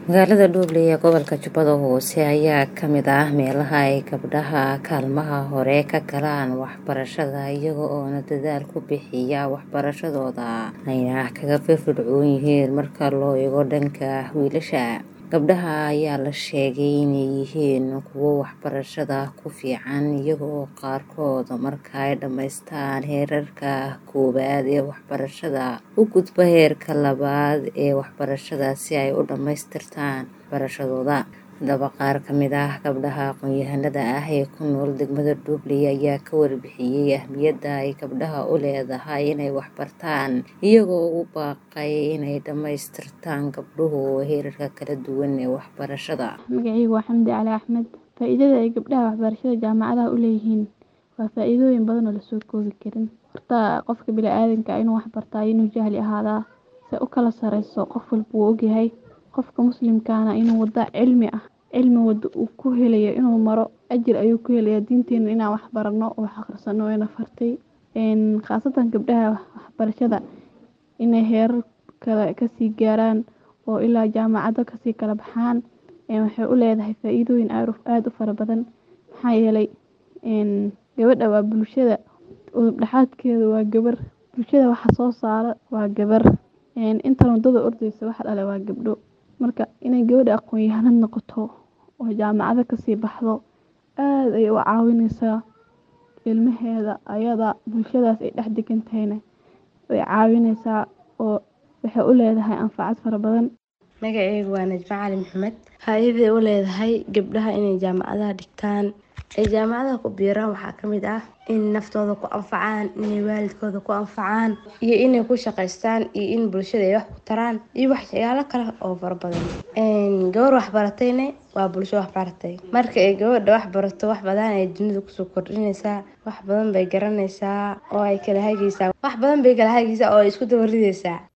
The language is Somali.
Magaalada Dhuuble ee gobolka Jubbada Hoose ayaa ka mid ah meelaha ay gabdhaha kaalmaha hore ka galaan waxbarashada iyaga oo dadaal ku bixiya waxbarashadooda ayna kaga firfircoon yihiin marka loo eego dhanka wiilasha. Gabdhaha ayaa la sheegay inay yihiin kuwo waxbarashada ku fiican iyaga oo qaarkood marka ay dhammaystaan heerarka koowaad ee waxbarashada u gudba heerka labaad ee waxbarashada si ay u dhammaystirtaan waxbarashadooda. Haddaba qaar ka mid ah gabdhaha aqoon-yahanada ah ee ku nool degmada Dhuuble ayaa ka warbixiyay ahmiyadda ay gabdhaha u leedahay inay wax bartaan iyagoo ugu baaqay inay dhammaystirtaan gabdhuhu heerarka kala duwan ee waxbarashada. Magacaygu waa Xamdi Cali Axmed. Faa'iidada ay gabdhaha waxbarashada jaamacadaha u leeyihiin waa faa'iidooyin badan oo la soo koobi karin. Horta qofka bini'aadamka ah inuu wax bartaa iyo inuu jahli ahaadaa se u kala sareyso qof walba wuu ogyahay. Qofka muslimkaana inuu wada cilmi ah cilmi wada uu ku helayo inuu maro ajir ayuu ku helayaa diinteena inaan wax barano oo wax akhrisano wayna fartay. Een khaasatan gabdhaha waxbarashada inay heerar kale kasii gaaraan oo ilaa jaamacado kasii kala baxaan een waxay u leedahay faa'iidooyin aad u fara badan. Maxaa yeelay een gabadha waa bulshada udub dhaxaadkeeda waa gabar bulshada waxa soo saara waa gabar een inta wadada ordaysa waxa dhalay waa gabdho. Marka inay gabadha aqoon-yahanad noqoto oo jaamacado kasii baxdo aad ayay u caawineysaa ilmaheeda ayada bulshadaas ay dhex degan tahayna way caawineysaa oo waxay u leedahay anfacad fara badan. Magacaygu waa Najma Cali Maxamed. Faa'iidada u leedahay gabdhaha inay jaamacadaha dhigtaan ay jaamacadaha ku biiraan waxaa ka mid ah in naftooda ku anfacaan, inay waalidkooda ku anfacaan iyo inay ku shaqeystaan iyo in bulshada ay wax ku taraan iyo waxyaalo kale oo fara badan. Een gabar wax baratayna waa bulsho wax baratay. Marka ay gabadha wax barato wax badan ay dunida kusoo kordhinaysaa, wax badan bay garanaysaa oo ay kala hagaysaa, wax badan bay kala hagaysaa oo ay isku daba ridaysaa.